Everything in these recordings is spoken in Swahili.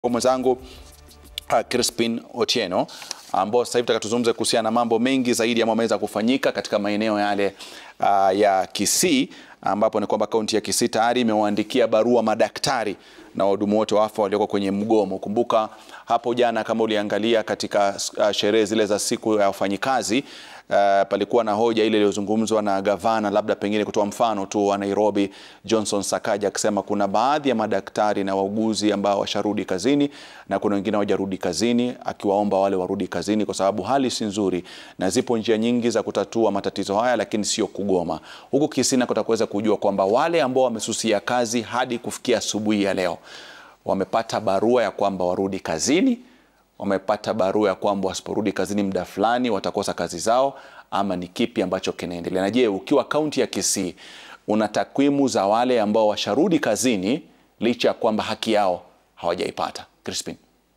mwenzangu uh, Crispin Otieno ambao sasa hivi tutakatuzungumze kuhusiana na mambo mengi zaidi ambayo yameweza kufanyika katika maeneo yale uh, ya Kisii ambapo ni kwamba kaunti ya Kisii tayari imewaandikia barua madaktari na wahudumu wote wa afya walioko kwenye mgomo. Kumbuka hapo jana, kama uliangalia katika uh, sherehe zile za siku ya wafanyikazi Uh, palikuwa na hoja ile iliyozungumzwa na gavana, labda pengine kutoa mfano tu wa Nairobi Johnson Sakaja, akisema kuna baadhi ya madaktari na wauguzi ambao washarudi kazini na kuna wengine hawajarudi kazini, akiwaomba wale warudi kazini kwa sababu hali si nzuri na zipo njia nyingi za kutatua matatizo haya, lakini sio kugoma. Huku Kisii nako kuweza kujua kwamba wale ambao wamesusia kazi hadi kufikia asubuhi ya leo wamepata barua ya kwamba warudi kazini wamepata barua ya kwamba wasiporudi kazini muda fulani watakosa kazi zao, ama ni kipi ambacho kinaendelea? Na je, ukiwa kaunti ya Kisii una takwimu za wale ambao washarudi kazini licha ya kwamba haki yao hawajaipata? Crispin.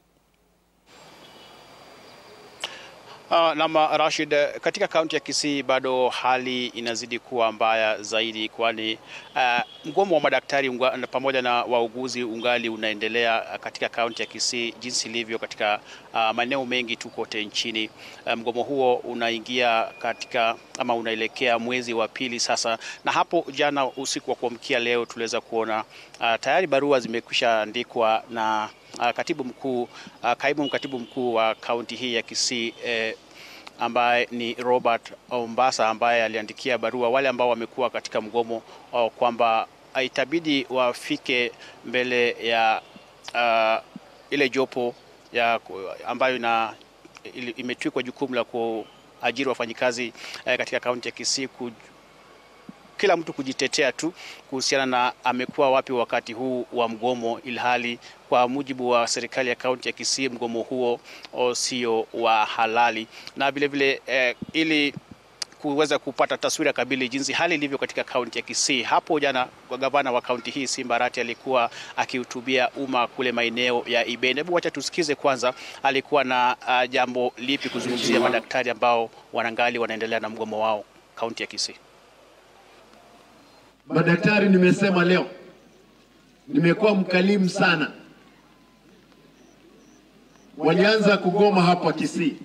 Uh, nama Rashid, katika kaunti ya Kisii bado hali inazidi kuwa mbaya zaidi, kwani uh, mgomo wa madaktari unga, pamoja na wauguzi ungali unaendelea katika kaunti ya Kisii jinsi ilivyo katika uh, maeneo mengi tu kote nchini. Uh, mgomo huo unaingia katika ama unaelekea mwezi wa pili sasa, na hapo jana usiku wa kuamkia leo tuliweza kuona uh, tayari barua zimekwisha andikwa na Uh, katibu mkuu uh, kaimu mkatibu mkuu wa kaunti hii ya Kisii eh, ambaye ni Robert Ombasa ambaye aliandikia barua wale ambao wamekuwa katika mgomo uh, kwamba itabidi wafike mbele ya uh, ile jopo ya ambayo ina imetwikwa jukumu la kuajiri wafanyikazi eh, katika kaunti ya Kisii ku, kila mtu kujitetea tu kuhusiana na amekuwa wapi wakati huu wa mgomo, ilhali kwa mujibu wa serikali ya kaunti ya Kisii mgomo huo sio wa halali, na vilevile eh, ili kuweza kupata taswira kamili jinsi hali ilivyo katika kaunti ya Kisii. Hapo jana gavana wa kaunti hii Simba Arati alikuwa akihutubia umma kule maeneo ya Ibeni. Hebu wacha tusikize kwanza alikuwa na uh, jambo lipi kuzungumzia madaktari ambao wanangali wanaendelea na mgomo wao kaunti ya Kisii. Madaktari, nimesema leo, nimekuwa mkalimu sana. Walianza kugoma hapa Kisii,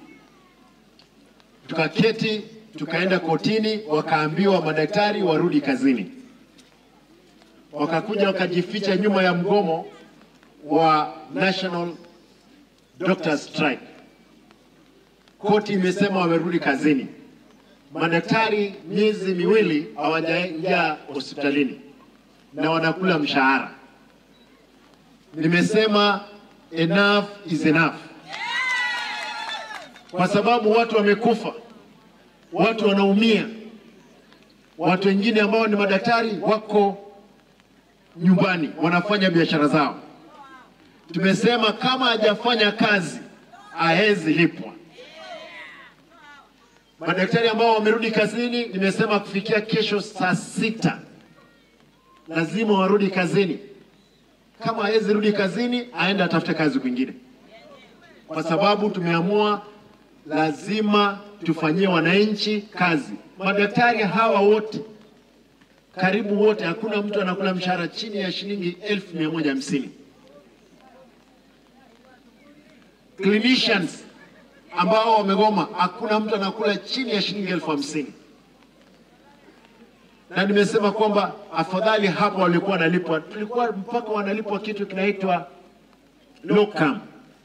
tukaketi tukaenda kotini, wakaambiwa madaktari warudi kazini, wakakuja wakajificha nyuma ya mgomo wa National Doctors Strike. Koti imesema wamerudi kazini. Madaktari miezi miwili hawajaingia hospitalini na wanakula mshahara. Nimesema enough is enough, kwa sababu watu wamekufa, watu wanaumia, watu wengine ambao ni madaktari wako nyumbani wanafanya biashara zao. Tumesema kama hajafanya kazi hawezi lipwa. Madaktari ambao wamerudi kazini, nimesema kufikia kesho saa sita lazima warudi kazini. Kama hawezi rudi kazini, aende atafute kazi kwingine, kwa sababu tumeamua lazima tufanyie wananchi kazi. Madaktari hawa wote karibu wote, hakuna mtu anakula mshahara chini ya shilingi elfu mia moja hamsini. Clinicians ambao wamegoma, hakuna mtu anakula chini ya shilingi elfu hamsini na nimesema kwamba afadhali hapo walikuwa wanalipwa, tulikuwa mpaka wanalipwa kitu kinaitwa locum.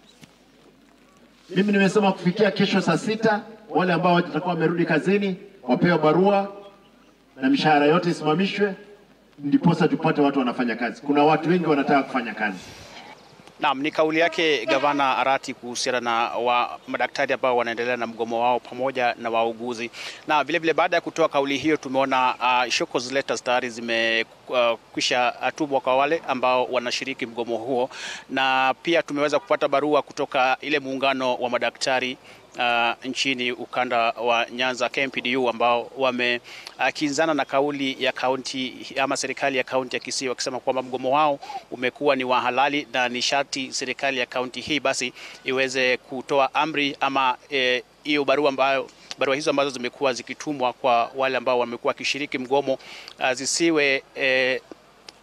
Mimi nimesema kufikia kesho saa sita wale ambao watakuwa wamerudi kazini wapewe barua na mishahara yote isimamishwe, ndiposa tupate watu wanafanya kazi. Kuna watu wengi wanataka kufanya kazi. Naam, ni kauli yake Gavana Arati kuhusiana na wa madaktari ambao wanaendelea na mgomo wao pamoja na wauguzi. Na vilevile baada ya kutoa kauli hiyo tumeona uh, shocks letters tayari zimekwisha uh, tumwa kwa wale ambao wanashiriki mgomo huo, na pia tumeweza kupata barua kutoka ile muungano wa madaktari Uh, nchini ukanda wa Nyanza KMPDU ambao wamekinzana uh, na kauli ya kaunti ama serikali ya kaunti ya Kisii wakisema kwamba mgomo wao umekuwa ni wa halali na ni sharti serikali ya kaunti hii basi iweze kutoa amri ama hiyo eh, barua ambayo barua hizo ambazo zimekuwa zikitumwa kwa wale ambao wamekuwa wakishiriki mgomo uh, zisiwe eh,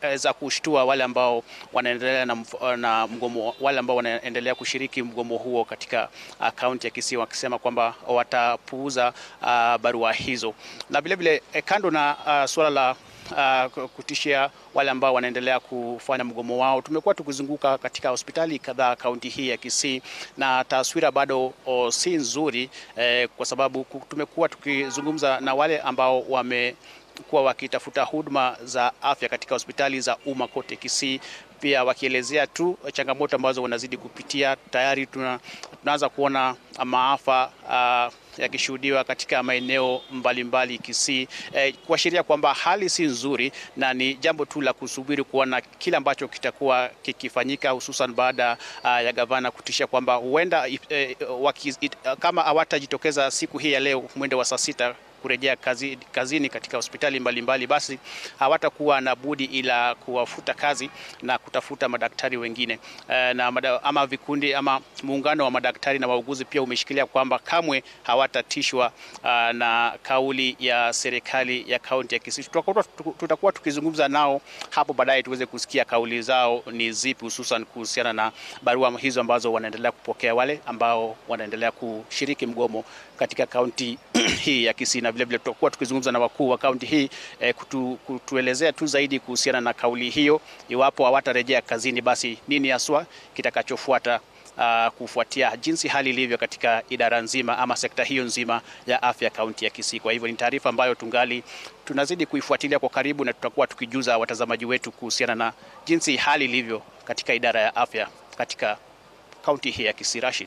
za kushtua wale ambao wanaendelea na, na mgomo, wale ambao wanaendelea kushiriki mgomo huo katika kaunti ya Kisii wakisema kwamba watapuuza uh, barua hizo na vilevile eh, kando na uh, suala la Uh, kutishia wale ambao wanaendelea kufanya mgomo wao. Tumekuwa tukizunguka katika hospitali kadhaa kaunti hii ya Kisii na taswira bado oh, si nzuri eh, kwa sababu tumekuwa tukizungumza na wale ambao wame kuwa wakitafuta huduma za afya katika hospitali za umma kote Kisii, pia wakielezea tu changamoto ambazo wanazidi kupitia. Tayari tuna, tunaanza kuona maafa uh, yakishuhudiwa katika maeneo mbalimbali Kisii, eh, kuashiria kwamba hali si nzuri na ni jambo tu la kusubiri kuona kile ambacho kitakuwa kikifanyika, hususan baada uh, ya gavana kutisha kwamba huenda eh, waki, it, kama hawatajitokeza siku hii ya leo mwendo wa saa sita kurejea kazi, kazini katika hospitali mbalimbali mbali, basi hawatakuwa na budi ila kuwafuta kazi na kutafuta madaktari wengine e, na mada, ama vikundi ama muungano wa madaktari na wauguzi pia umeshikilia kwamba kamwe hawatatishwa uh, na kauli ya serikali ya kaunti ya Kisii. Tutakuwa, tutakuwa tukizungumza nao hapo baadaye tuweze kusikia kauli zao ni zipi, hususan kuhusiana na barua hizo ambazo wanaendelea kupokea wale ambao wanaendelea kushiriki mgomo katika kaunti hii ya Kisii na vilevile tutakuwa tukizungumza na wakuu wa kaunti hii eh, kutu, kutuelezea tu zaidi kuhusiana na kauli hiyo. Iwapo hawatarejea kazini, basi nini haswa kitakachofuata uh, kufuatia jinsi hali ilivyo katika idara nzima ama sekta hiyo nzima ya afya kaunti ya Kisii. Kwa hivyo ni taarifa ambayo tungali tunazidi kuifuatilia kwa karibu na tutakuwa tukijuza watazamaji wetu kuhusiana na jinsi hali ilivyo katika idara ya afya katika kaunti hii ya Kisii. Rashid.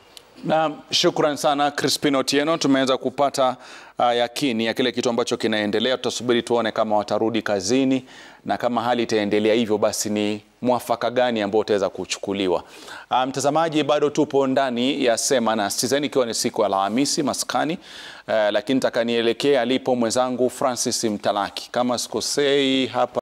Na shukran sana Crispin Otieno, tumeweza kupata uh, yakini ya kile kitu ambacho kinaendelea. Tutasubiri tuone kama watarudi kazini na kama hali itaendelea hivyo, basi ni mwafaka gani ambao utaweza kuchukuliwa. Uh, mtazamaji, bado tupo ndani ya Sema na Citizen ikiwa ni siku ya Alhamisi maskani, uh, lakini takanielekea alipo mwenzangu Francis Mtalaki, kama sikosei hapa